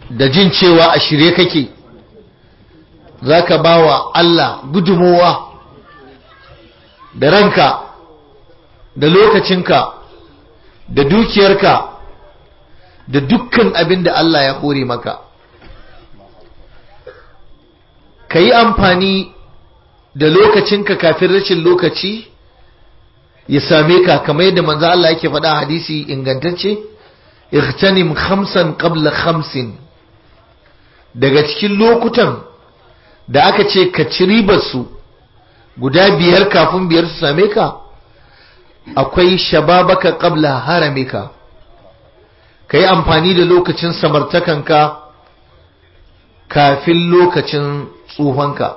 da jin cewa a shirye kake za ka ba wa Allah gudumowa da ranka da lokacinka da dukiyarka da dukkan abin da Allah ya hore maka ka yi amfani da lokacinka kafin rashin lokaci ya same ka kamar yadda manzo Allah yake faɗa hadisi ingantacce ightanim khamsan qabla khamsin daga cikin lokutan da aka ce ka ci ribar su guda biyar kafin biyar su same ka akwai shababaka qabla haramika ka yi amfani da lokacin samartakanka kafin lokacin tsufanka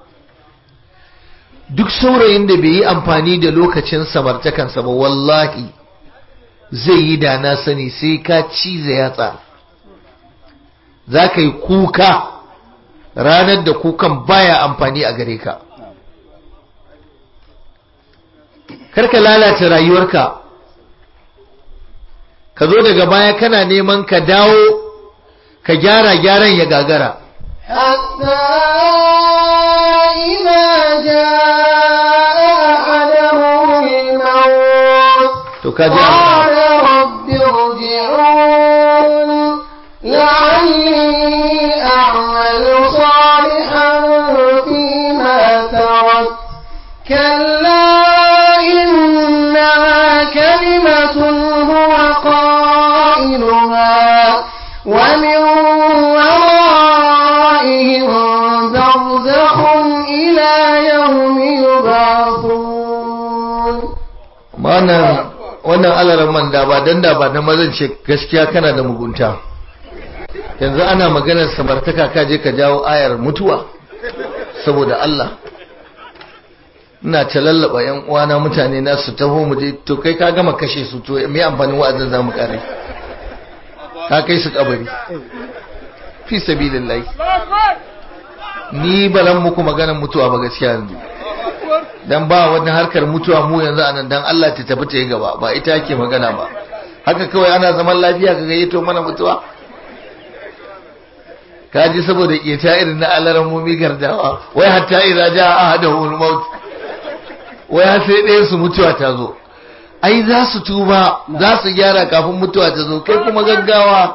duk saurayin da bai yi amfani da lokacin samartakansa ba wallahi zai yi da na sani sai ka cize yatsa za ka yi kuka ranar da kukan baya amfani a gare ka karka lalata rayuwarka ka zo daga baya kana neman ka dawo ka gyara gyaran ya gagara حتى إذا جاء أحدهم الموت to ka ji قال رب ارجعون لعلي أعمل صالحا فيما تركت كلا إنها كلمة هو قائلها ومن ورائهم برزخ إلى يوم يبعثون wannan wannan alaran man da ba dan da ba na mazan ce gaskiya kana da mugunta yanzu ana maganar samartaka ka je ka jawo ayar mutuwa saboda Allah ina ta lallaba yan uwana mutane na su taho mu je to kai ka gama kashe su to me amfanin wa'azin zamu kare ka kai su kabari fi sabilillah ni balan muku maganar mutuwa ba gaskiya yanzu dan ba wani harkar mutuwa mu yanzu anan dan Allah ta tafi ta yi gaba ba ita yake magana ba haka kawai ana zaman lafiya ka gayyato mana mutuwa kaji saboda ita irin na alaran mumi gardawa wai hatta idza jaa ahaduhum maut wai har sai ɗayan su mutuwa ta zo ai za su tuba za su gyara kafin mutuwa ta zo kai kuma gaggawa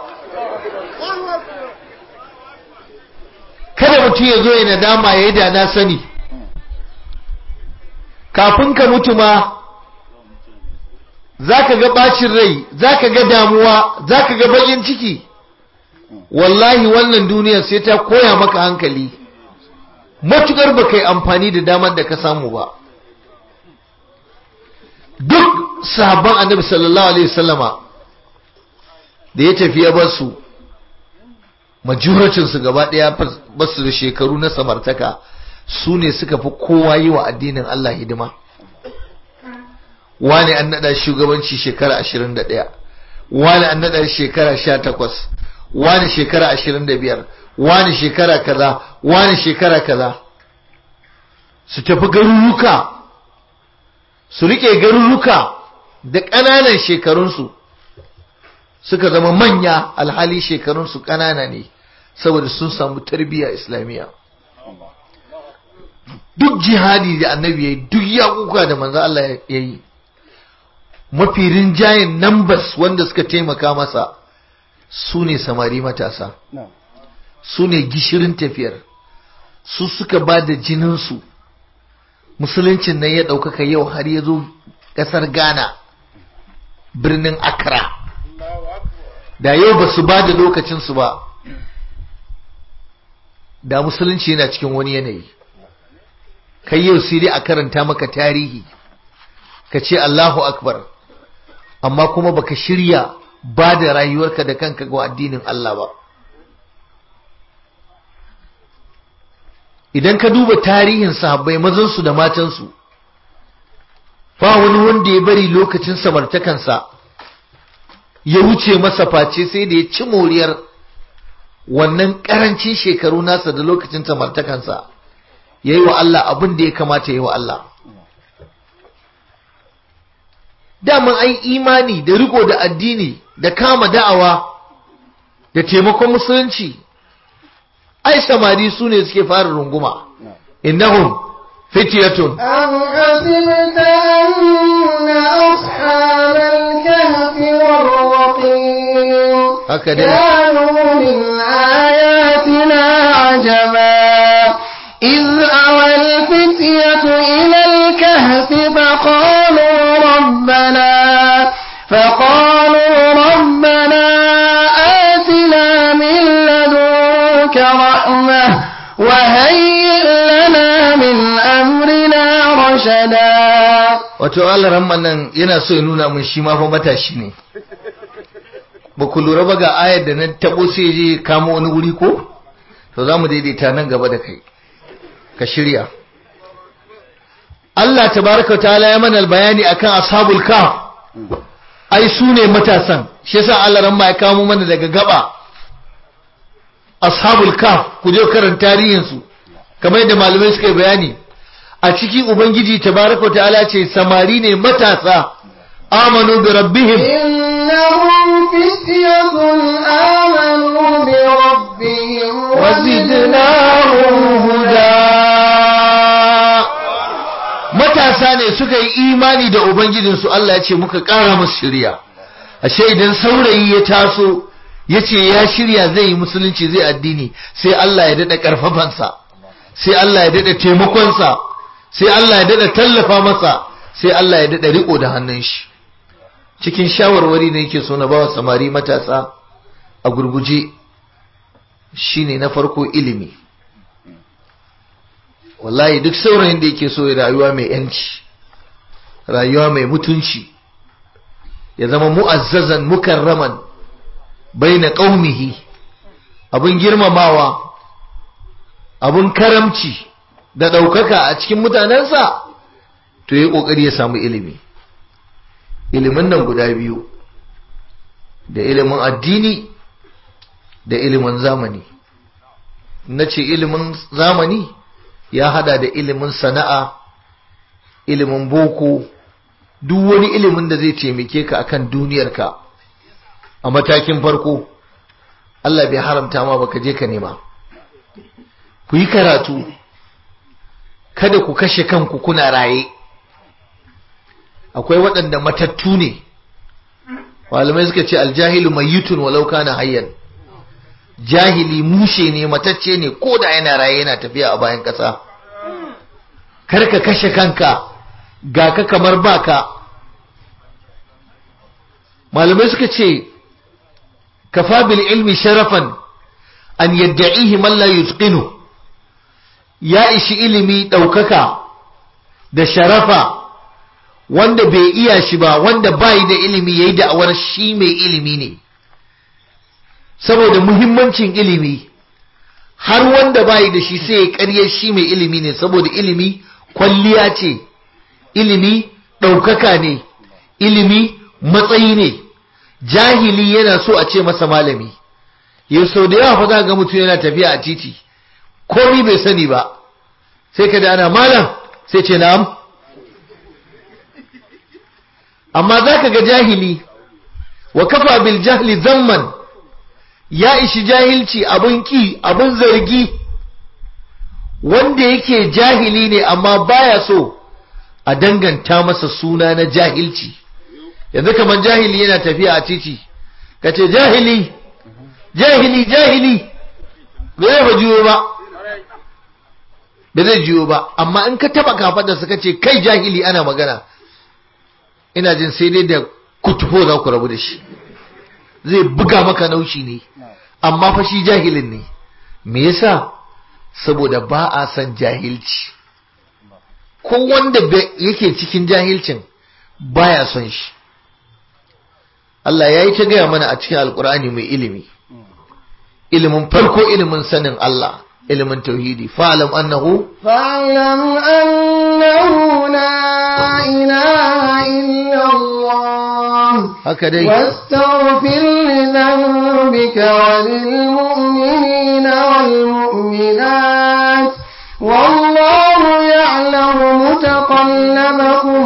kada mutum ya zo ya nadama ya yi da na sani kafin ka mutu ma za ka ga bacin rai za ka ga damuwa za ka ga bakin ciki wallahi wannan duniyar sai ta koya maka hankali matukar ba kai amfani da damar da ka samu ba duk sahabban annabi sallallahu alaihi wasallama da ya tafi ya basu majuracinsu gaba ɗaya basu da shekaru na samartaka su ne suka fi kowa yi wa addinin Allah hidima wani an naɗa shugabanci shekara ashirin da ɗaya wani an naɗa shekara sha takwas wani shekara ashirin da biyar wani shekara kaza wani shekara kaza su tafi garuruka su riƙe garuruka da ƙananan shekarunsu suka zama manya alhali shekarunsu ƙanana ne saboda sun samu tarbiyya islamiyya duk jihadi da annabi ya yi duk yakuka da manzo Allah ya yi mafi rinjayen numbers wanda suka taimaka masa su ne samari matasa su ne gishirin tafiyar su suka ba da jininsu musuluncin nan ya ɗaukaka yau har ya zo ƙasar ghana birnin accra da yau ba su ba da lokacinsu ba da musulunci yana cikin wani yanayi kai yau sai dai a karanta maka tarihi ka ce Allahu akbar amma kuma baka shirya ba da rayuwarka da kanka ga addinin Allah ba idan ka duba tarihin sahabbai mazansu da matansu ba wani wanda ya bari lokacin samartakansa ya wuce masa face sai da ya ci moriyar wannan karancin shekaru nasa da lokacin samartakansa ya yi wa Allah abin da ya kamata ya yi wa Allah daman ai imani da riko da addini da kama da'awa da taimakon musulunci ai samari su ne suke fara runguma innahum fityatun أم حسبت أن أصحاب الكهف والرقيم haka dai كانوا من آياتنا عجبا إذ أوى الفتية إلى الكهف فقالوا ربنا فقالوا ربنا آتنا من لدنك رحمة وهيئ لنا من أمرنا رشدا wato Allah nan yana so ya nuna mun shi ma fa matashi ne ba ku lura ba ga ayar da na tabo sai je kamo wani wuri ko to za mu daidaita nan gaba da kai ka shirya Allah tabaraka ta'ala ya mana bayani akan ashabul kahf ai su ne matasan shi yasa Allah ran ma ya kamo mana daga gaba ashabul kahf ku je karanta tarihin su kamar yadda malamai suka yi bayani a ciki ubangiji tabaraka ta'ala ce samari ne matasa amanu bi rabbihim إنهم فتية آمنوا بربهم وزدناهم huda matasa ne suka yi imani da ubangijinsu Allah ya ce muka ƙara musu shirya ashe idan saurayi ya taso ya ce ya shirya zai yi musulunci zai addini sai Allah ya daɗa ƙarfafansa sai Allah ya daɗa taimakonsa sai Allah ya daɗa tallafa masa sai Allah ya daɗa riƙo da hannun shi cikin shawarwari ne yake so na bawa samari matasa a gurguje shine na farko ilimi wallahi duk saurayin da yake so ya rayuwa mai yanci rayuwa mai mutunci ya zama mu'azzazan mukarraman baina qaumihi abun girmamawa abun karamci da ɗaukaka a cikin mutanensa to yi ƙoƙari ya samu ilimi ilimin nan guda biyu da ilimin addini da ilimin zamani na ce ilimin zamani ya hada da ilimin sana'a ilimin boko duk wani ilimin da zai taimake ka akan duniyarka a matakin farko Allah bai haramta ma baka je ka nema ku yi karatu kada ku kashe kanku kuna raye akwai waɗanda matattu ne malamai suka ce aljahilu mayyitun walau kana hayyan jahili mushe ne matacce ne ko da yana raye yana tafiya a bayan ƙasa kar ka kashe kanka ga ka kamar baka malamai suka ce kafa bil ilmi sharafan an yadda'ihi man la yutqinu ya ishi ilimi ɗaukaka da sharafa wanda bai iya shi ba wanda bai da ilimi yayi da'awar shi mai ilimi ne saboda muhimmancin ilimi har wanda bai da shi sai ya ƙarya shi mai ilimi ne saboda ilimi kwalliya ce ilimi ɗaukaka ne ilimi matsayi ne jahili yana so a ce masa malami yau sau da yawa fa za ga mutum yana tafiya a titi komi bai sani ba sai ka da ana malam sai ce na'am amma za ka ga jahili wa kafa bil jahli zamman ya ishi jahilci abun ki abun zargi wanda yake jahili ne amma baya so a danganta masa suna na jahilci yanzu kamar jahili yana tafiya a titi ka ce jahili jahili jahili ba zai fa juyo ba ba zai juyo ba amma in ka taba kafaɗa suka ce kai jahili ana magana ina jin sai dai da kutufo za ku rabu da shi zai buga maka naushi ne amma fa shi jahilin ne me yasa saboda ba a san jahilci ko wanda yake cikin jahilcin baya son shi Allah ya yi ta gaya mana a cikin alkur'ani mai ilimi ilimin farko ilimin sanin Allah ilimin tauhidi fa'alam annahu فاعلم أنه لا إله إلا الله haka dai واستغفر لذنبك وللمؤمنين والمؤمنات والله يعلم متقلبكم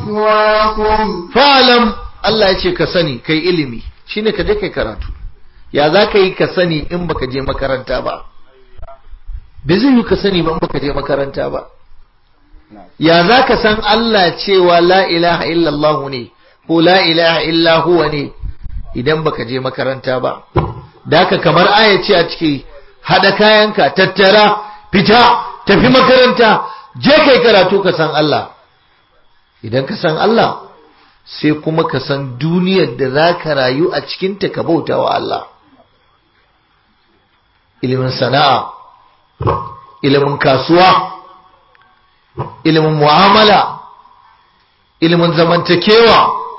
ومثواكم fa'alam Allah ya ce ka sani kai ilimi shine ka je kai karatu ya za ka yi ka sani in baka je makaranta ba bai zai yi ka sani ba in baka je makaranta ba ya za ka san Allah cewa la ilaha illallah ne ko la ilaha illa huwa ne idan baka je makaranta ba da haka kamar aya ce a ciki hada kayanka tattara fita tafi makaranta je kai karatu ka san Allah idan ka san Allah sai kuma ka san duniyar da za ka rayu a cikinta ka bauta wa Allah ilimin sana'a ilimin kasuwa ilimin mu'amala ilimin zamantakewa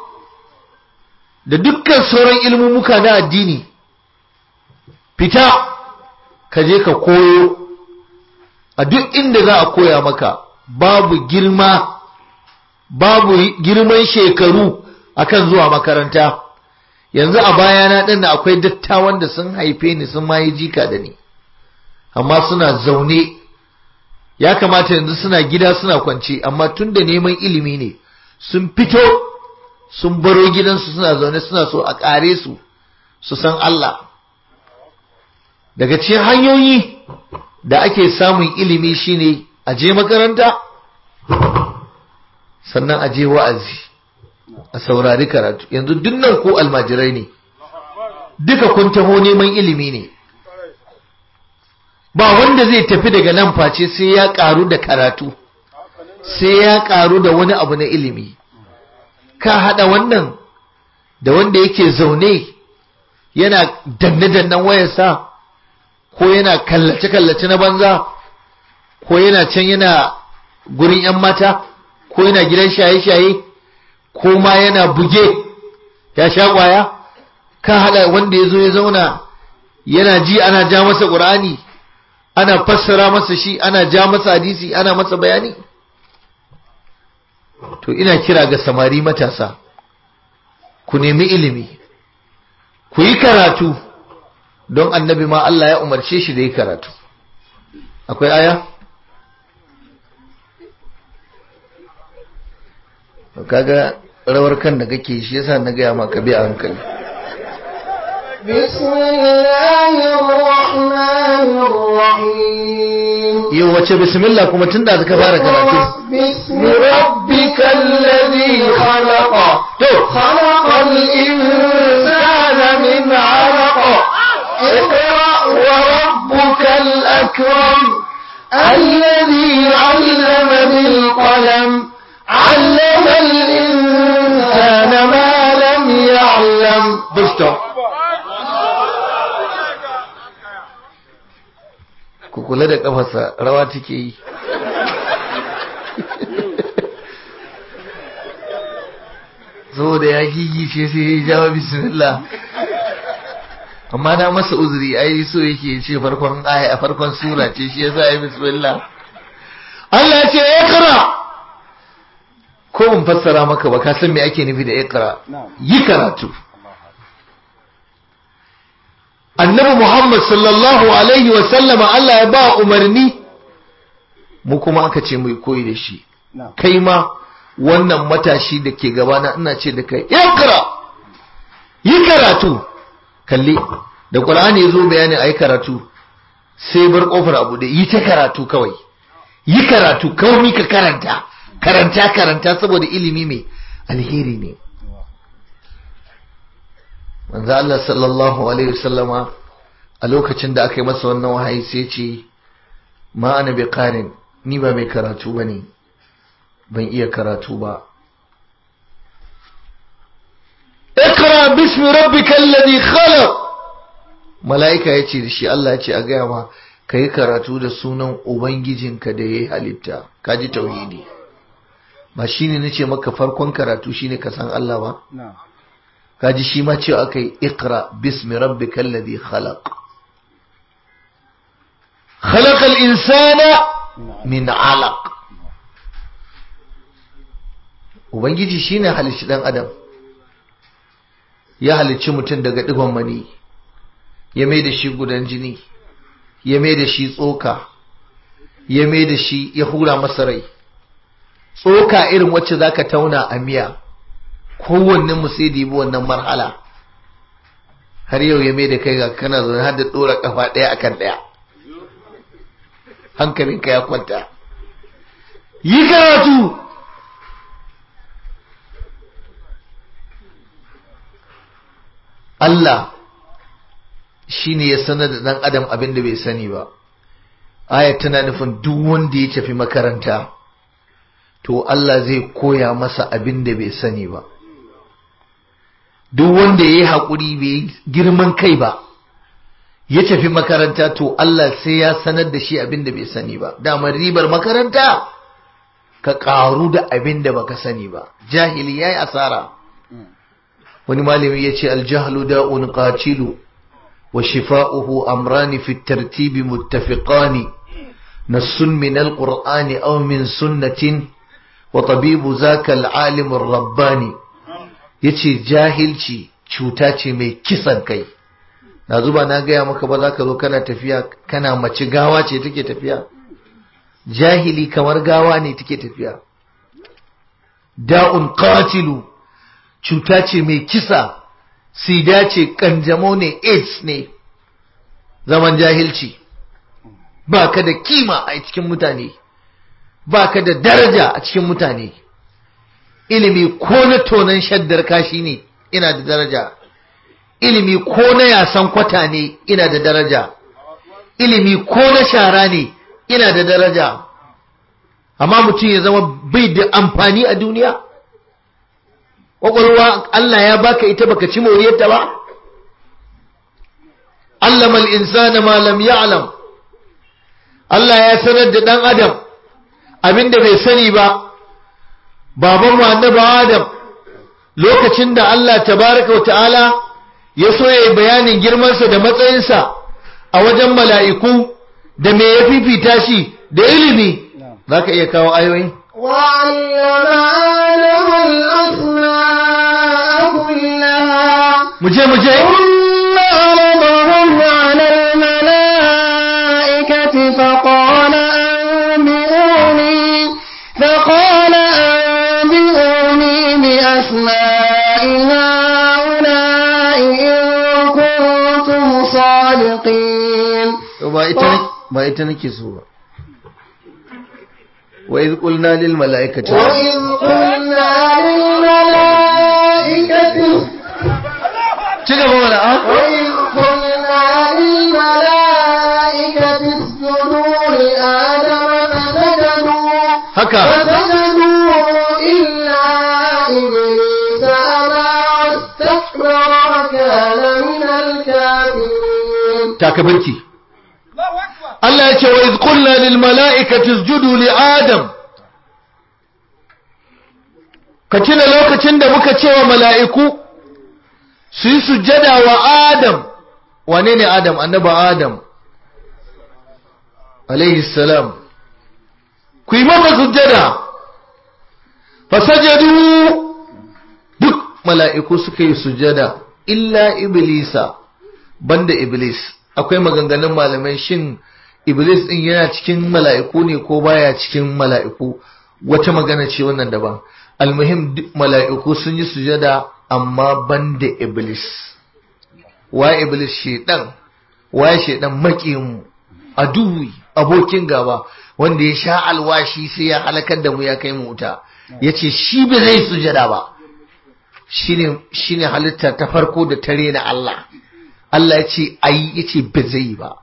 da dukkan sauran ilmumuka na addini fita ka je ka koyo a duk inda za a koya maka babu girma babu girman shekaru akan zuwa makaranta yanzu a bayana ɗin da akwai dattawan da sun haife ni sun ma yi jika da ni amma suna zaune ya kamata yanzu suna gida suna kwance amma tun da neman ilimi ne sun fito sun baro gidansu suna zaune suna so a ƙare su su san Allah daga cikin hanyoyi da ake samun ilimi shine a je makaranta sannan a je wa'azi a saurari karatu yanzu dunnan ko almajirai ne duka kun taho neman ilimi ne ba wanda zai tafi daga nan face sai ya karu da karatu sai ya karu da wani abu na ilimi ka hada wannan da wanda yake zaune yana danne-dannen wayarsa ko yana kallace-kallace na banza ko yana can yana gurin 'yan mata ko yana gidan shaye-shaye ko ma yana buge ya sha kwaya ka hada wanda ya zo ya zauna yana ji ana ja masa ƙur'ani ana fassara masa shi ana ja masa hadisi ana masa bayani to ina kira ga samari matasa ku nemi ilimi ku yi karatu don annabi ma Allah ya umarce shi da yi karatu akwai aya kaga rawar kan da kake shi yasa na gaya maka bi a hankali بسم الله الرحمن الرحيم yau wace bismillah kuma tunda zaka fara karatu باسم ربك الذي خلق to خلق الإنسان من علق اقرأ وربك الأكرم الذي علم بالقلم علم الإنسان ما لم يعلم busto ku kula da kafarsa rawa take yi saboda ya gigice sai ya jawo bismillah amma na masa uzuri ai so yake ce farkon aya a farkon sura ce shi yasa ya bismillah Allah ya ce ikra ko mun fassara maka ba ka san me ake nufi da ikra yi karatu annabi Muhammad sallallahu alaihi wa sallama Allah ya ba umarni mu kuma aka ce mu koyi da shi kai ma wannan matashi da ke gabana ina ce da kai ikra yi karatu kalli da Qur'ani ya zo bayani ayi karatu sai bar kofar abu da yi ta karatu kawai yi karatu kawai ka karanta karanta karanta saboda ilimi mai alheri ne manzo Allah sallallahu alaihi wasallama a lokacin da aka yi masa wannan wahayi sai ce ma ana bi qarin ni ba mai karatu bane ban iya karatu ba ikra bismi rabbikal ladhi khalaq malaika yace da shi Allah yace a gaya ma kai karatu da sunan ubangijinka da yayi halitta kaji tauhidi ba shine nace maka farkon karatu shine ka san Allah ba kaji shi ma cewa aka yi ikra bismi rabbikal ladhi khalaq khalaqal insana min alaq ubangiji shine halicci dan adam ya halicci mutum daga digon mani ya mai da shi gudan jini ya mai da shi tsoka ya mai da shi ya hura masa rai tsoka irin wacce zaka tauna a miya kowanne mu sai da wannan marhala har yau ya mai da kai ga kana zaune har da ɗora kafa ɗaya akan ɗaya hankalinka ya kwanta yi karatu Allah shi ne ya sanar da ɗan adam abin da bai sani ba aya tana nufin duk wanda ya tafi makaranta to Allah zai koya masa abin da bai sani ba duk wanda ya yi haƙuri bai girman kai ba ya tafi makaranta to Allah sai ya sanar da shi abin da bai sani ba damar ribar makaranta ka ƙaru da abin da baka sani ba jahili ya yi asara wani malami ya ce aljahlu da'un qatilu wa shifa'uhu amrani fi tartibi muttafiqani nassun min alqur'ani aw min sunnatin wa tabibu zaka alalim rabbani yace jahilci cuta ce mai kisan kai na zuba na gaya maka ba za ka zo kana tafiya kana mace gawa ce take tafiya jahili kamar gawa ne take tafiya da'un qatilu cuta ce mai kisa sida ce kanjamo ne aids ne zaman jahilci ba ka da kima a cikin mutane ba ka da daraja a cikin mutane ilimi ko na tonon shaddar kashi ne ina da daraja ilimi ko na yasan kwata ne ina da daraja ilimi ko na shara ne ina da daraja amma mutum ya zama bai da amfani a duniya ƙwaƙwalwa Allah ya baka ita baka ci moriyarta ba allama al-insana ma lam ya'lam Allah ya sanar da dan adam abinda bai sani ba baban mu annabi adam lokacin da Allah tabaraka wa ta'ala ya so ya bayanin girmansa da matsayinsa a wajen mala'iku da me ya fifita shi da ilimi zaka iya kawo ayoyi وعلم آدم الأسماء كلها muje muje ثم عرضهم على الملائكة فقال أنبئوني فقال أنبئوني بأسماء هؤلاء إن كنتم صادقين ba ita ba ita nake so ba wa iz qulna lil mala'ikati وإذ قلنا للملائكة ci gaba mana a وإذ قلنا للملائكة اسجدوا لآدم فسجدوا haka فسجدوا إلا إبليس أبى واستكبر وكان من الكافرين takabirki Allah ya ce wa iz qulna lil mala'ikati isjudu li adam ka tuna lokacin da muka ce wa mala'iku su yi sujjada wa adam wane ne adam annaba adam alaihi salam ku yi mama sujjada fasajadu duk mala'iku suka yi sujjada illa iblisa banda iblis akwai maganganun malamai shin iblis din yana cikin mala'iku ne ko baya cikin mala'iku wata magana ce wannan daban almuhim duk mala'iku sun yi sujada amma banda iblis wa iblis shedan wa shedan makiyin aduwi abokin gaba wanda ya sha alwashi sai ya halakar da mu ya kai mu wuta yace shi ba zai sujada ba shine shine halitta ta farko da tare na Allah Allah ya ce ayi ya ce ba zai ba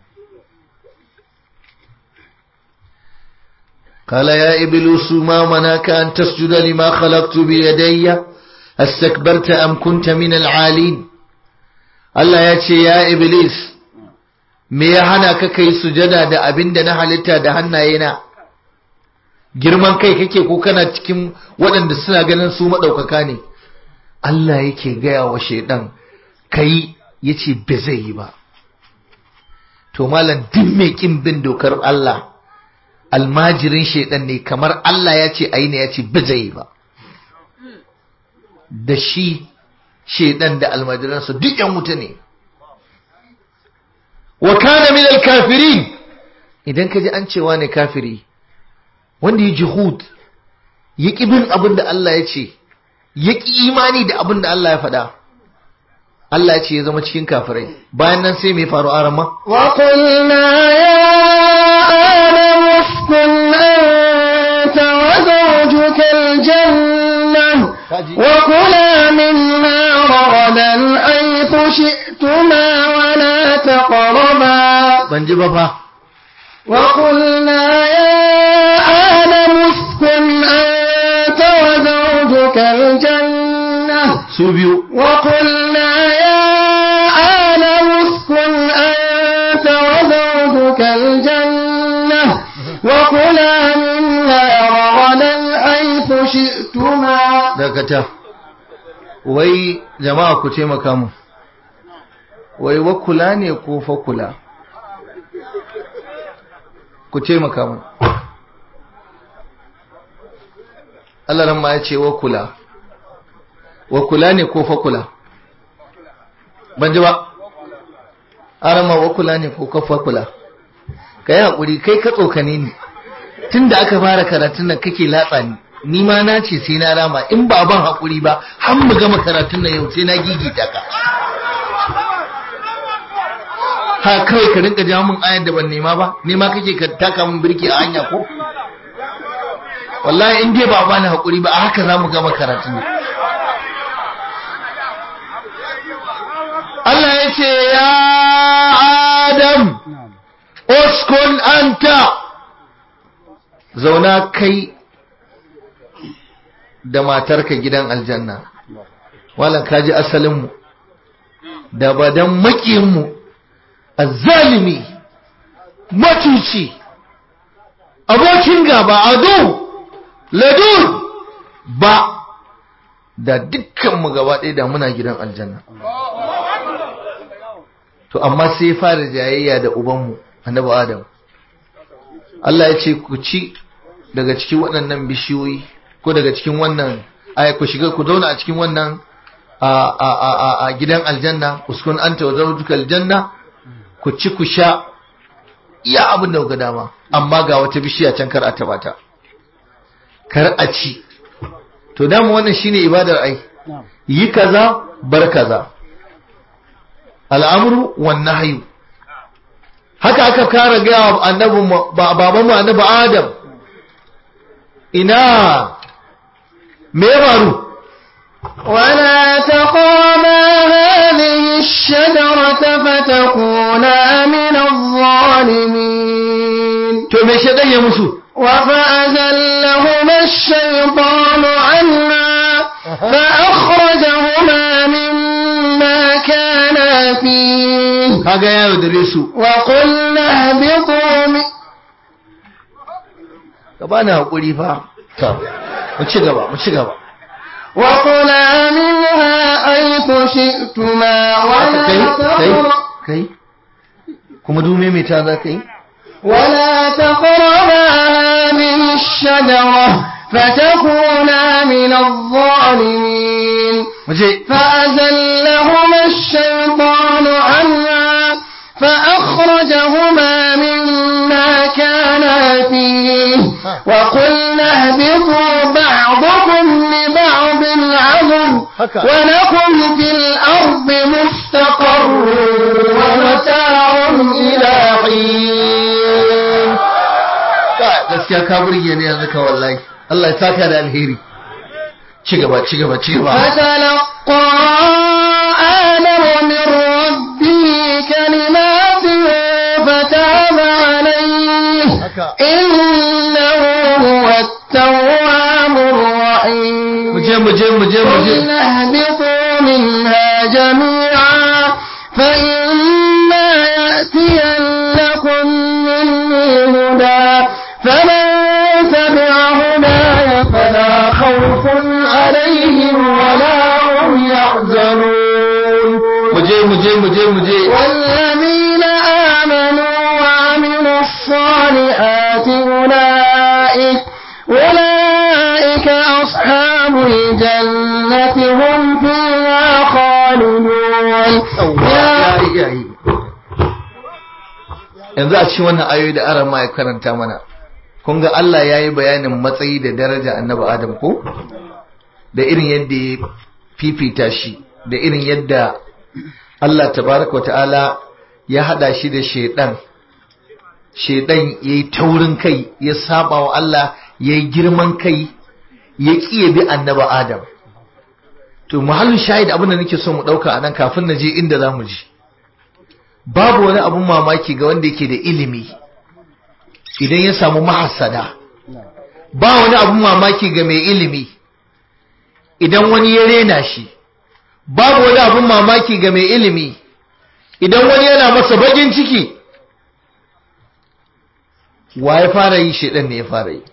قال يا إبليس ما مناك أن تسجد لما خلقت بيدي استكبرت أم كنت من العالين Allah ya ce ya Iblis me ya hana ka kai sujada da abin da na halitta da hannayena girman kai kake ko kana cikin waɗanda suna ganin su maɗaukaka ne Allah yake gaya wa shaidan kai yace ba zai yi ba to malam duk mai kin bin dokar Allah almajirin shaidan ne kamar Allah ya ce ayi ne ya ce ba zai yi ba da shi shaidan da almajiransa duk yan wuta ne wa kana min alkafirin idan ka ji an cewa ne kafiri wanda ya juhud ya ƙi bin abin da Allah ya ce ya ƙi imani da abin da Allah ya faɗa Allah ya ce ya zama cikin kafirai bayan nan sai mai faru arama وقلنا يا آدم اسكن أنت وزوجك الجنة وكلا منها رغدا حيث شئتما ولا تقربا ban ji ba fa وقلنا يا آدم اسكن أنت وزوجك الجنة su biyu وقلنا يا آدم اسكن أنت وزوجك الجنة وكلا منها رغدا حيث شئتما dakata wai jama'a ku taimaka mu wai wakula ne ko fakula ku taimaka mu Allah ran ma ya ce wakula wakula ne ko fakula ban ji ba aran ma wakula ne ko ka fakula ka yi haƙuri kai ka tsokane ni tun da aka fara karatun nan kake latsa ni ni ma na ce sai na rama in ba ban haƙuri ba har mu gama karatun nan yau sai na gigita ka ha kawai ka rinka jawo min ayar da ban nema ba nema kake ka taka min birki a hanya ko wallahi in dai ba bani haƙuri ba a haka za mu gama karatun nan Allah ya ce ya Adam uskun anta zauna kai da matarka gidan aljanna wala kaji asalinmu da ba dan makiyinmu azzalimi matuci abokin gaba ado ladur ba da dukkanmu gaba ɗaya da muna gidan aljanna to amma sai fara jayayya da ubanmu annabi adam Allah ya ce ku ci daga cikin waɗannan bishiyoyi ko daga cikin wannan ay ku shiga ku zauna a cikin wannan a a a a gidan aljanna uskun anta wa zawjuka aljanna ku ci ku sha iya abin da kuka dama amma ga wata bishiya can kar a taba ta kar a ci to dama wannan shine ibadar ai yi kaza bar kaza al'amru wan nahyu haka aka kara ga annabi babanmu annabi adam ina me ya faru ولا تقربا هذه الشجرة فتكونا من الظالمين to me shedan ya musu وفأزلهما الشيطان عنها فأخرجهما مما كانا فيه kaga ya yaudare su وقلنا اهبطوا من ka bani hakuri fa to mu ci gaba mu ci gaba وكلا منها حيث شئتما ولا kai kai تقربا kai kuma dume me ta za ka yi ولا تقربا هذه الشجرة فتكونا من الظالمين mu je فأزلهما الشيطان عنها فأخرجهما مما كانا فيه وقلنا اهبطوا بعضكم لبعض عدو haka ولكم في الأرض مستقر ومتاع إلى حين Ka- gaskiya ka burge ni yanzu ka wallahi Allah ya saka da alheri ci gaba ci gaba ci gaba فتلقى آدم من ربه كلمات فتاب عليه haka إنه هو التواب الرحيم mu je mu je mu je mu je قلنا اهبطوا منها جميعا فإما يأتينكم مني هدى فمن تبع هداي فلا خوف عليهم ولا هم يحزنون mu je mu je mu je mu je والذين آمنوا وعملوا الصالحات أولئك أولئك أصحاب الجنة هم فيها خالدون ya yi ya yi yanzu a cikin wannan ayoyi da aran ma ya karanta mana kun ga Allah ya yi bayanin matsayi da daraja annabi Adam ko da irin yadda ya fifita shi da irin yadda Allah tabaraka ta'ala ya hada shi da shedan shedan yayi taurin kai ya saba wa Allah yayi girman kai ya kiye bi annabi Adam to muhallin shahid abin da nake so mu dauka anan kafin na je inda zamu ji babu wani abun mamaki ga wanda yake da ilimi idan ya samu mahassada ba wani abun mamaki ga mai ilimi idan wani ya rena shi babu wani abun mamaki ga mai ilimi idan wani yana masa bakin ciki wa ya fara yi shedan ne ya fara yi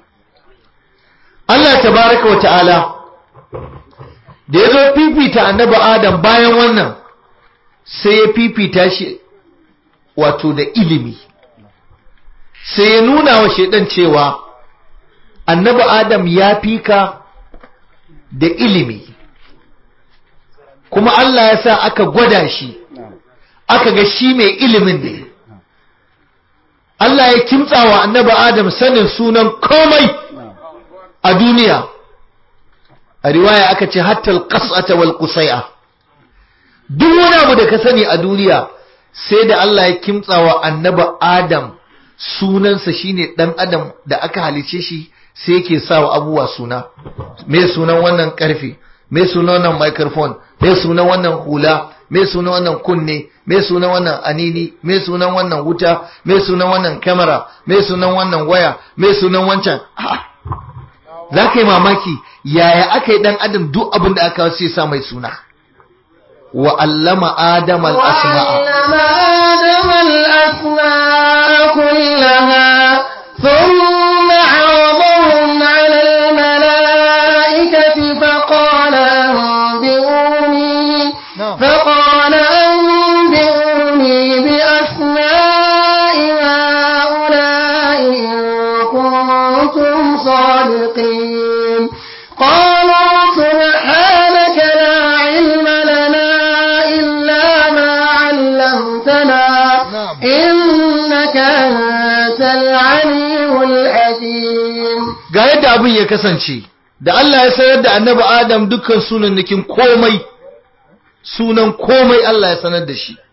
Allah tabaraka wa ta'ala da ya zo fifita annabi Adam bayan wannan sai ya fifita shi wato da ilimi sai ya nuna wa shedan cewa annabi Adam ya fika da ilimi kuma Allah ya sa aka gwada shi aka ga shi mai ilimin ne Allah ya kimtsa wa annabi Adam sanin sunan komai a duniya a riwaya aka ce hattal qas'ata wal qusai'a duk wani abu da ka sani a duniya sai da Allah ya kimtsa wa annabi Adam sunansa shine dan adam da aka halice shi sai yake sawa abubuwa suna me sunan wannan karfe me sunan wannan microphone me sunan wannan hula me sunan wannan kunne me sunan wannan anini me sunan wannan wuta me sunan wannan kamera me sunan wannan waya me sunan wancan za ka yi mamaki yaya aka yi dan adam duk abin da aka sai sa mai suna wa allama adama al-asma'a وعلم آدم الأسماء كلها ثم عرضهم على الملائكة فقال أنبئوني نعم. فقال أنبئوني بأسماء هؤلاء إن كنتم صادقين قالوا سبحانك لا علم لنا إلا ما علمتنا نعم. إنك أنت العليم الحكيم ga yadda abin ya kasance da Allah ya sanar da annabi Adam dukkan sunannikin komai sunan komai Allah ya sanar da shi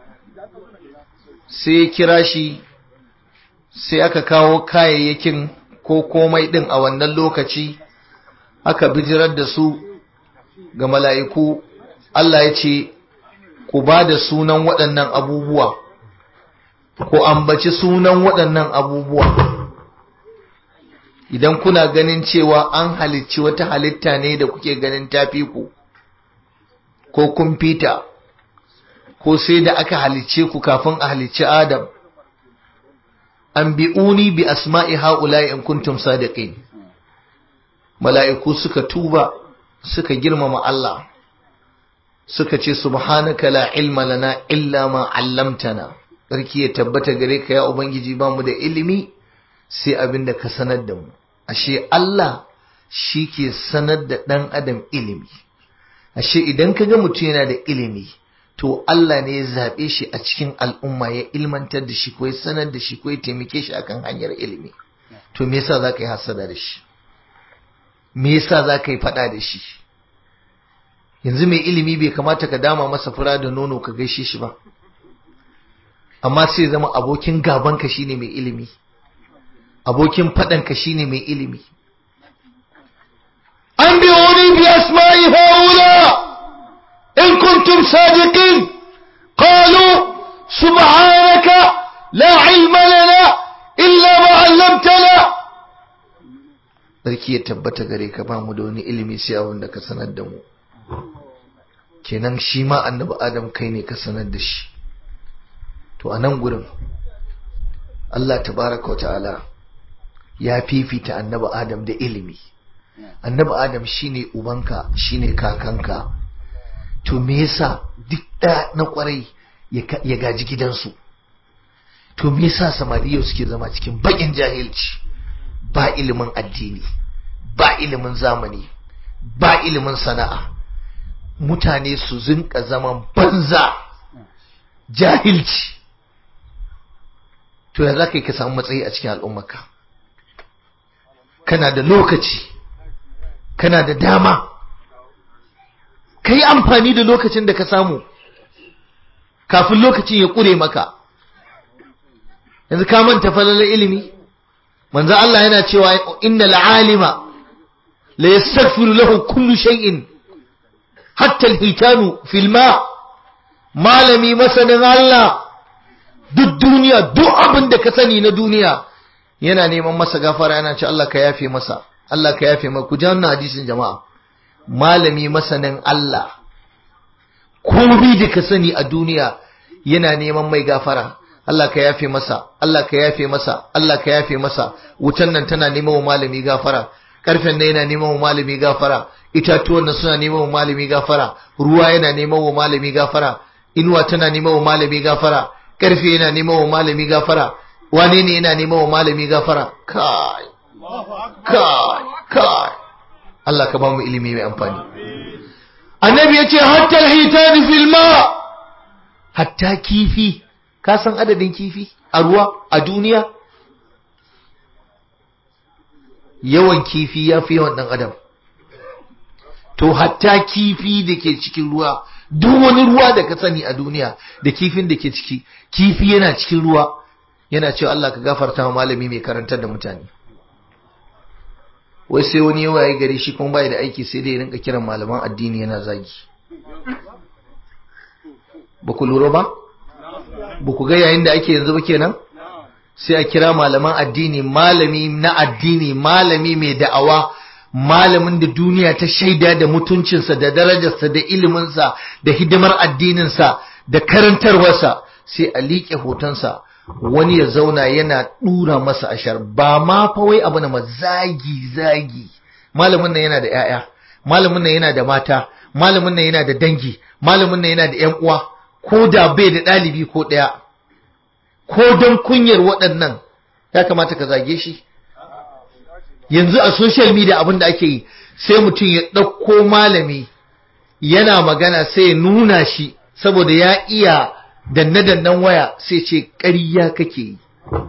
sai ya kira shi sai aka kawo kayayyakin ko komai din a wannan lokaci aka bijirar da su ga mala'iku Allah ya ce ku ba da sunan waɗannan abubuwa ku ambaci sunan waɗannan abubuwa idan kuna ganin cewa an halicci wata halitta ne da kuke ganin tafi ku ko kun fita ko sai da aka halicce ku kafin a halicci Adam an bi'uni bi asma'i ha'ula'i in kuntum sadiqin mala'iku suka tuba suka girmama Allah suka ce subhanaka la ilma lana illa ma 'allamtana sarki ya tabbata gare ka ya ubangiji bamu da ilimi sai abin da ka sanar da mu ashe Allah shi ke sanar da ɗan adam ilimi ashe idan ka ga mutum yana da ilimi to Allah ne ya zaɓe shi a cikin al'umma ya ilmantar da shi ko ya sanar da shi ko ya taimake shi akan hanyar ilimi to me yasa za ka yi hasada da shi me yasa za ka yi faɗa da shi yanzu mai ilimi bai kamata ka dama masa fura da nono ka gaishe shi ba amma sai zama abokin gabanka shine mai ilimi abokin faɗanka shine mai ilimi an bi wani bi asma'i haula in kuntum sadiqin qalu subhanaka la ilma lana illa ma 'allamtana sarki ya tabbata gare ka ba mu da wani ilimi sai abin da ka sanar da mu kenan shi ma annabi adam kai ne ka sanar da shi to a nan gurin Allah tabaraka wa ta'ala ya fifita annabi Adam da ilimi annabi Adam shine ubanka shine kakanka to me yasa duk da na kwarai ya gaji gidansu to me yasa samariya suke zama cikin bakin jahilci ba ilimin addini ba ilimin zamani ba ilimin sana'a mutane su zinka zaman banza jahilci to ya za ka yi ka samu matsayi a cikin al'ummarka kana da lokaci kana da dama ka yi amfani da lokacin da ka samu kafin lokacin ya ƙure maka yanzu ka manta falalar ilimi manzo Allah yana cewa innal alima la yastaghfiru lahu kullu shay'in hatta al-hitanu fil ma malami masanin Allah duk duniya duk abin da ka sani na duniya yana neman masa gafara yana ce Allah ka yafe masa Allah ka yafe masa ku ji wannan hadisin jama'a malami masanin Allah komai da ka sani a duniya yana neman mai gafara Allah ka yafe masa Allah ka yafe masa Allah ka yafe masa wutan nan tana neman wa malami gafara karfen nan yana neman wa malami gafara itatuwan nan suna neman wa malami gafara ruwa yana neman wa malami gafara inuwa tana neman wa malami gafara karfe yana neman wa malami gafara wane ne yana neman wa malami gafara kai kai kai Allah ka ba mu ilimi mai amfani annabi ya ce hatta alhitani fil ma hatta kifi ka san adadin kifi a ruwa a duniya yawan kifi ya fi yawan dan adam to hatta kifi da ke cikin ruwa duk wani ruwa da ka sani a duniya da kifin da ke ciki kifi yana cikin ruwa yana cewa Allah ka gafarta wa malami mai karantar da mutane wai sai wani yawa ya gari shi kuma bai da aiki sai dai ya rinka kiran malaman addini yana zagi ba ku lura ba ba ku ga yayin da ake yanzu ba kenan sai a kira malaman addini malami na addini malami mai da'awa malamin da duniya ta shaida da mutuncinsa da darajarsa da iliminsa da hidimar addininsa da karantarwarsa sai a liƙe hotonsa wani ya zauna yana ɗura masa ashar ba ma fa wai abu na zagi zagi malamin nan yana da 'ya'ya malamin nan yana da mata malamin nan yana da dangi malamin nan yana da 'yan uwa ko da bai da ɗalibi ko ɗaya ko don kunyar waɗannan ya kamata ka zage shi yanzu a social media abin da ake yi sai mutum ya ɗauko malami yana magana sai ya nuna shi saboda ya iya danne-dannen waya sai ce ƙarya kake yi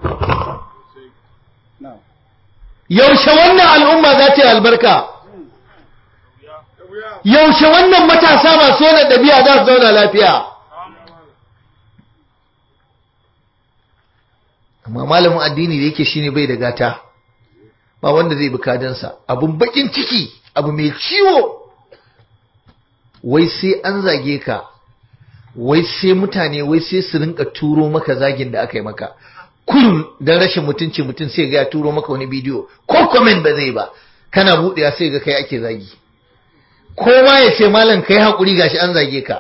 yaushe wannan al'umma za ta yi albarka yaushe wannan matasa masu yana ɗabi'a za su zauna lafiya amma malamin addini da yake shine bai da gata ba wanda zai bi kadansa abun bakin ciki abu mai ciwo wai sai an zage ka wai sai mutane wai sai su rinka turo maka zagin da aka yi maka kullum dan rashin mutunci mutum sai ga ya turo maka wani bidiyo ko comment ba zai ba kana buɗewa sai ga kai ake zagi kowa ya ce malam kai hakuri gashi an zage ka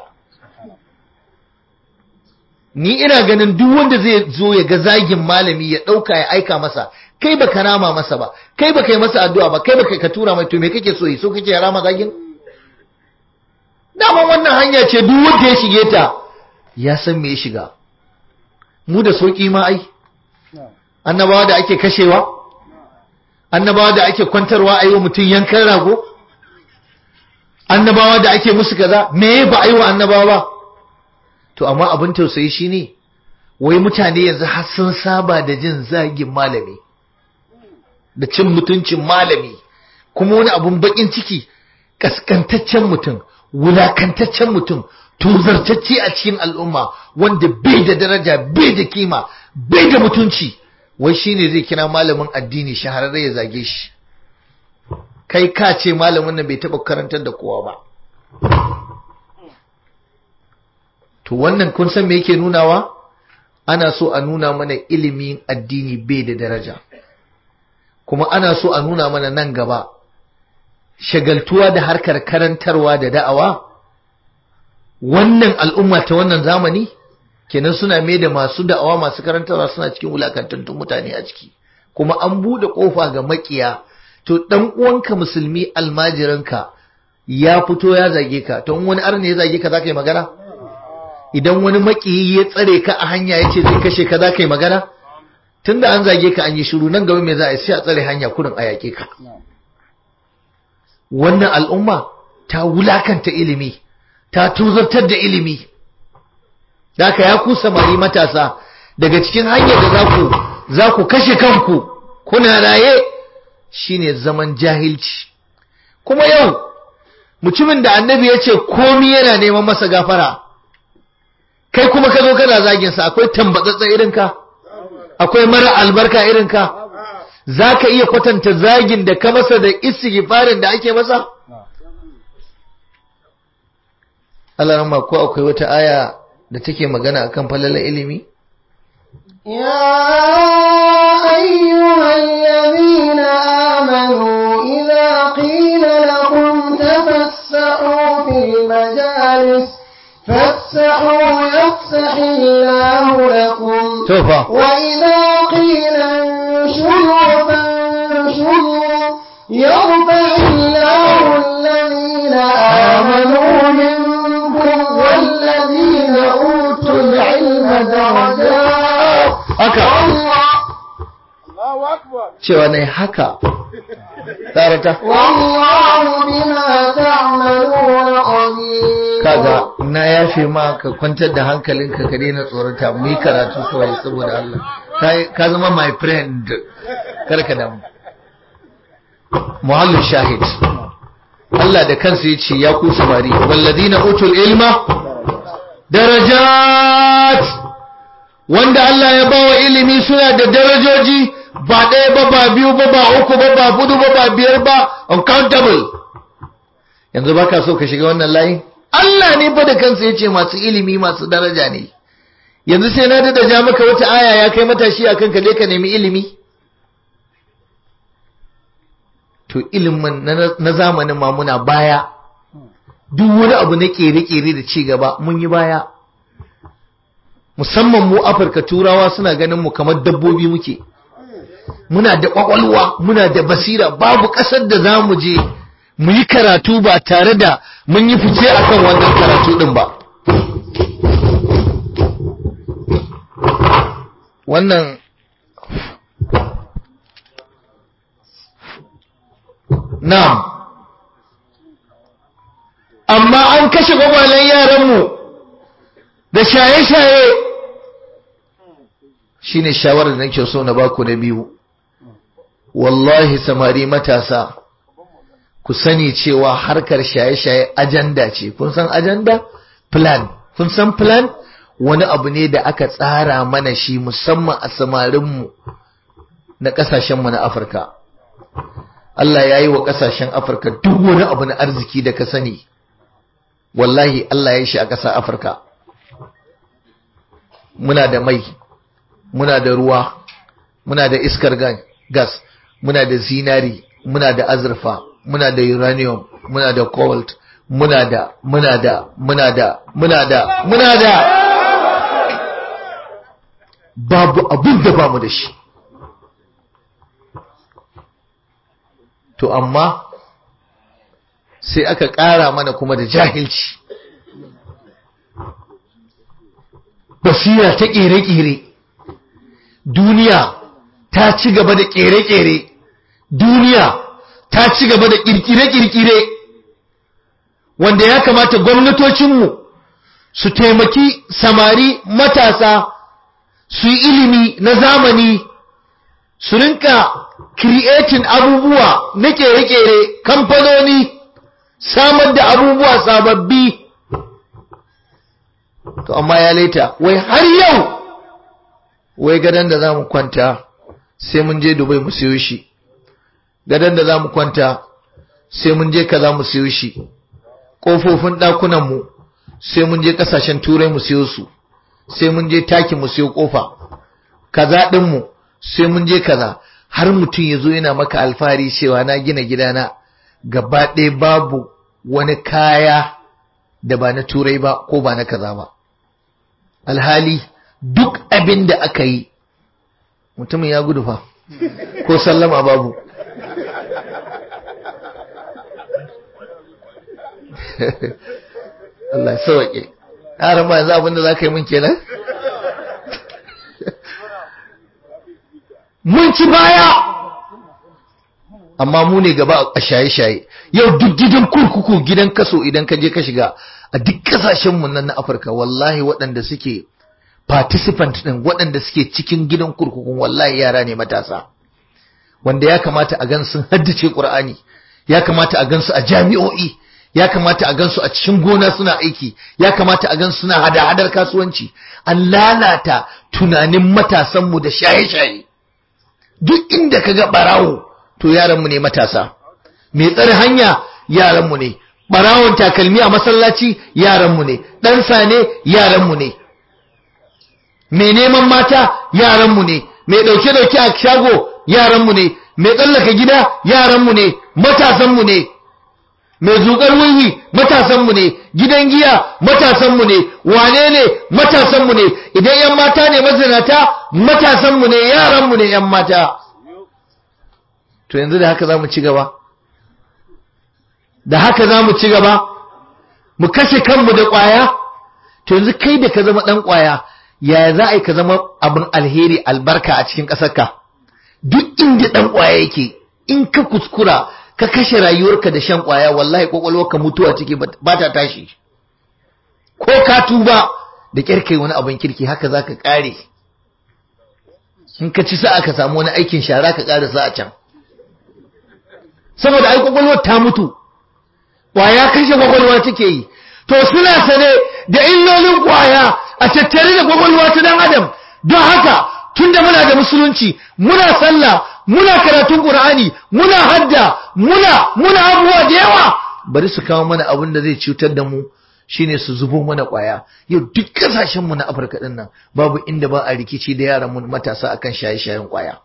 ni ina ganin duk wanda zai zo ya ga zagin malami ya ɗauka ya aika masa kai ba ka rama masa ba kai ba kai masa addu'a ba kai ba ka tura mai to me kake so yi so kake ya rama zagin dama wannan hanya ce duk wanda ya shige ta ya san me ya shiga mu da sauki ma ai annabawa da ake kashewa annabawa da ake kwantarwa a yi wa mutum yankan rago annabawa da ake musu kaza me ba a yi wa annabawa ba to amma abin tausayi shine wai mutane yanzu har sun saba da jin zagin malami da cin mutuncin malami kuma wani abun bakin ciki kaskantaccen mutum wulakantaccen mutum tuzartacce a cikin al'umma wanda bai da daraja bai da kima bai da mutunci wai shine zai kira malamin addini shahararre ya zage shi kai ka ce malamin nan bai taba karantar da kowa ba to wannan kun san me yake nunawa ana so a nuna mana ilimin addini bai da daraja kuma ana so a nuna mana nan gaba shagaltuwa da harkar karantarwa da da'awa wannan al'umma ta wannan zamani kenan suna mai da masu da'awa masu karantarwa suna cikin wulakantattun mutane a ciki kuma an buɗe ƙofa ga makiya to dan uwanka musulmi almajiranka ya fito ya zage ka to in wani arne ya zage ka za ka yi magana idan wani makiyi ya tsare ka a hanya ya ce zai kashe ka za ka yi magana tunda an zage ka an yi shiru nan gaba mai za a yi sai a tsare hanya kurin a yaƙe ka wannan al'umma ta wulakanta ilimi ta tuzartar da ilimi da ka ya ku samari matasa daga cikin hanyar da za ku za ku kashe kanku kuna raye shine zaman jahilci kuma yau mutumin da annabi ya ce komi yana neman masa gafara kai kuma ka zo kana zagin sa akwai tambatsatsa irin ka akwai mara albarka irin ka zaka iya kwatanta zagin da ka masa da istighfarin da ake masa Allah rahma ko akwai wata aya da take magana akan falalar ilimi يا أيها الذين آمنوا إذا قيل لكم تفسحوا في المجالس فافسحوا يفسح الله لكم tofa وإذا قيل انشروا فانشروا يرفع الله الذين آمنوا منكم والذين أوتوا العلم درجات haka والله cewa ne haka tsarata والله بما تعملون خبير kaga na yafe ma ka kwantar da hankalinka ka daina tsorata mu yi karatu kawai saboda Allah Ka- ka zama my friend kar ka damu muhallin shahid Allah da kansa yace ya ku samari walladina utul ilma darajat wanda Allah ya bawa ilimi suna da darajoji ba ɗaya ba ba biyu ba ba uku ba ba hudu ba ba biyar ba uncountable yanzu ba ka so ka shiga wannan layin Allah ne fa da kansa ya ce masu ilimi masu daraja ne yanzu sai na da ja maka wata aya ya kai matashi akan ka je ka nemi ilimi to ilimin na- na zamanin ma muna baya duk wani abu na kere-kere da ci gaba mun yi baya musamman mu afirka turawa suna ganin mu kamar dabbobi muke muna da kwakwalwa muna da basira babu ƙasar da za mu je mu yi karatu ba tare da mun yi fice akan wannan karatu din ba wannan na'am amma an kashe gwagwalen yaranmu da shaye-shaye shine shawarar da nake so na baku na biyu wallahi samari matasa ku sani cewa harkar shaye-shaye ajanda ce kun san ajanda plan kun san plan wani abu ne da aka tsara mana shi musamman a samarinmu na ƙasashenmu na afirka Allah ya yi wa ƙasashen afirka duk wani abu na arziki da ka sani wallahi Allah ya yi shi a ƙasar afirka muna da mai muna da ruwa muna da iskar ga- gas muna da zinari muna da azurfa muna da uranium muna da cobalt muna da muna da muna da muna da muna da babu abin da bamu da shi to amma sai aka ƙara mana kuma da jahilci basira ta ƙere-ƙere duniya ta ci gaba da ƙere-ƙere duniya ta ci gaba da ƙirƙire-ƙirƙire wanda ya kamata gwamnatocinmu su taimaki samari matasa su yi ilimi na zamani su rinka creating abubuwa na ƙere-ƙere kamfanoni samar da abubuwa sababbi to amma ya laita wai har yau wai gadon da za mu kwanta sai mun je dubai mu siyo shi gadon da za mu kwanta sai mun je kaza mu siyo shi ƙofofin ɗakunanmu sai mun je ƙasashen turai mu siyo su sai mun je taki mu siyo ƙofa kaza ɗinmu sai mun je kaza har mutum ya zo yana maka alfahari cewa na gina gidana gaba ɗaya babu wani kaya da ba na turai ba ko ba na kaza ba alhali duk abin da aka yi mutumin ya gudu fa ko sallama babu Allah ya sauke yaran ba yanzu abin da za ka yi min kenan mun ci baya amma mu ne gaba a shaye-shaye yau duk gidan kurkuku gidan kaso idan ka je ka shiga a duk kasashenmu nan na afirka wallahi waɗanda suke participant ɗin waɗanda suke cikin gidan kurkukun wallahi yara ne matasa wanda ya kamata a gan sun haddace ƙur'ani ya kamata a gan su a jami'o'i ya kamata a gansu a cikin gona suna aiki ya kamata a gansu suna hada-hadar kasuwanci an lalata tunanin matasanmu da shaye-shaye duk inda ka ga barawo to yaranmu ne matasa mai tsare hanya yaranmu ne barawon takalmi a masallaci yaranmu ne ɗansa ne yaranmu ne mai neman mata yaranmu ne mai ɗauke-ɗauke a shago yaranmu ne mai tsallaka gida yaranmu ne matasanmu ne mai zuƙar wuri matasanmu ne gidan giya matasanmu ne wane ne matasanmu ne idan yan mata ne mazinata matasanmu ne yaranmu ne yan mata to yanzu da haka za mu ci gaba da haka za mu ci gaba mu kashe kanmu da ƙwaya to yanzu kai da ka zama ɗan ƙwaya yaya za a yi ka zama abin alheri albarka a cikin ƙasarka duk inda ɗan ƙwaya yake in ka kuskura ka kashe rayuwarka da shan ƙwaya wallahi ƙwaƙwalwarka mutuwa ciki ba ta tashi ko ka tuba da ƙyarkai wani abin kirki haka za ka ƙare in ka ci sa'a ka samu wani aikin shara ka ƙara sa a can saboda ai ƙwaƙwalwar ta mutu ƙwaya kashe ƙwaƙwalwa take yi to suna sane da illolin ƙwaya a tattare da ƙwaƙwalwa ta dan adam don haka tunda muna da musulunci muna sallah muna karatun qur'ani muna hadda muna muna abubuwa da yawa bari su kawo mana abin da zai cutar da mu shine su zubo mana kwaya yau duk kasashen mu na Afirka din nan babu inda ba a rikici da yaran mu matasa akan shaye-shayen kwaya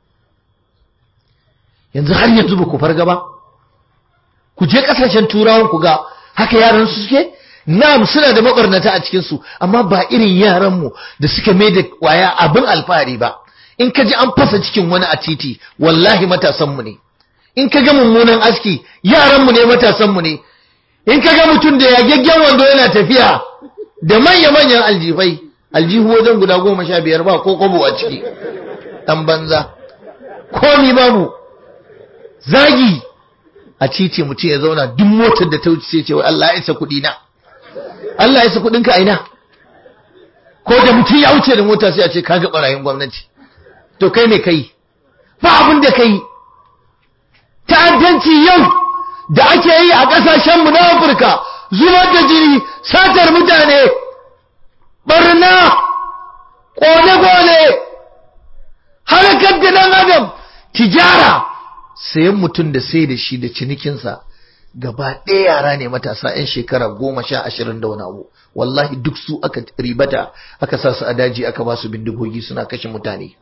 yanzu har yanzu ba ku farga ba ku je kasashen turawan ku ga haka yaran su suke Na'am suna da mabarnata a cikin su amma ba irin yaran mu da suka mai da kwaya abin alfahari ba in ka ji an fasa cikin wani a titi wallahi matasan mu ne in ka ga mummunan aski yaran mu ne matasan mu ne in ka ga mutum da yagaggen wando yana tafiya da manya manyan aljifai aljihu wajen guda goma sha biyar ba ko kobo a ciki dan banza komi babu zagi a titi mutum ya zauna duk motar da ta wuce sai ce wai Allah ya isa kuɗi na Allah ya sa kudinka a ina ko da mutum ya wuce da mota sai a ce kaga barayin gwamnati to kai ne kai ba abin da kai ta'addanci yau da ake yi a kasashen mu na Afirka zubar da jini satar mutane barna kone-kone harkar da dan adam tijara sayan mutum da sai da shi da cinikinsa gaba ɗaya yara ne matasa 'yan shekara goma sha ashirin da wani abu wallahi duk su aka ribata aka sa su a daji aka ba su bindigogi suna kashe mutane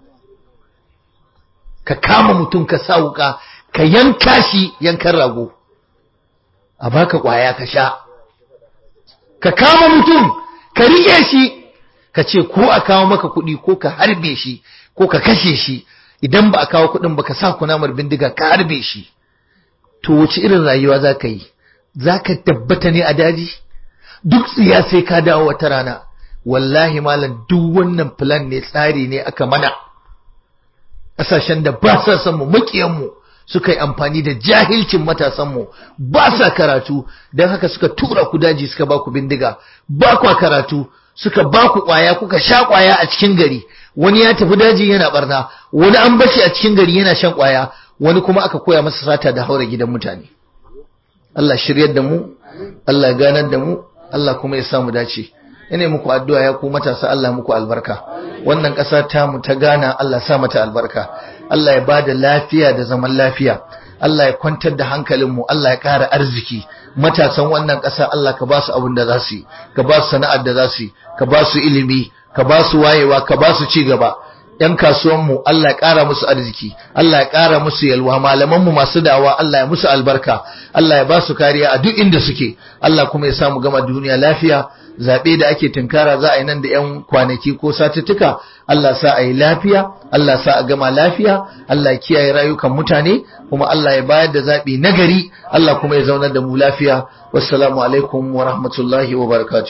ka kama mutum ka sa wuka ka yanka shi yankan rago a baka kwaya ka sha ka kama mutum ka riƙe shi ka ce ko a kawo maka kuɗi ko ka harbe shi ko ka kashe shi idan ba a kawo kuɗin ba ka sa kunamar bindiga ka harbe shi to wace irin rayuwa za ka yi za ka tabbata ne a daji duk tsiya sai ka dawo wata rana wallahi malam duk wannan plan ne tsari ne aka mana ƙasashen da ba sa son mu makiyanmu suka yi amfani da jahilcin matasanmu ba sa karatu don haka suka tura ku daji suka ba ku bindiga ba kwa karatu suka ba ku ƙwaya kuka sha ƙwaya a cikin gari wani ya tafi daji yana barna wani an bashi a cikin gari yana shan ƙwaya wani kuma aka koya masa sata da haura gidan mutane Allah shiryar da mu Allah ya ganar da mu Allah kuma ya samu dace ina muku addu'a ya ku matasa Allah muku albarka wannan ƙasa ta mu ta Ghana Allah sa mata albarka Allah ya bada lafiya da zaman lafiya Allah ya kwantar da hankalinmu Allah ya ƙara arziki matasan wannan ƙasa Allah ka ba su abin da za su yi ka ba su sana'ar da za su yi ka ba su ilimi ka ba su wayewa ka ba su ci gaba ‘yan kasuwanmu Allah ya ƙara musu arziki, Allah ya ƙara musu yalwa, malamanmu masu dawa Allah ya musu albarka, Allah ya ba su kariya a duk inda suke, Allah kuma ya samu gama duniya lafiya, zaɓe da ake tunkara za a yi nan da ‘yan kwanaki ko satuttuka, Allah sa a yi lafiya, Allah sa a gama lafiya, Allah ya kiyaye rayukan mutane, kuma Allah ya bayar da zaɓi nagari, Allah kuma ya zaunar da mu lafiya. Wassalamu alaikum wa rahmatullahi wa barakatuh.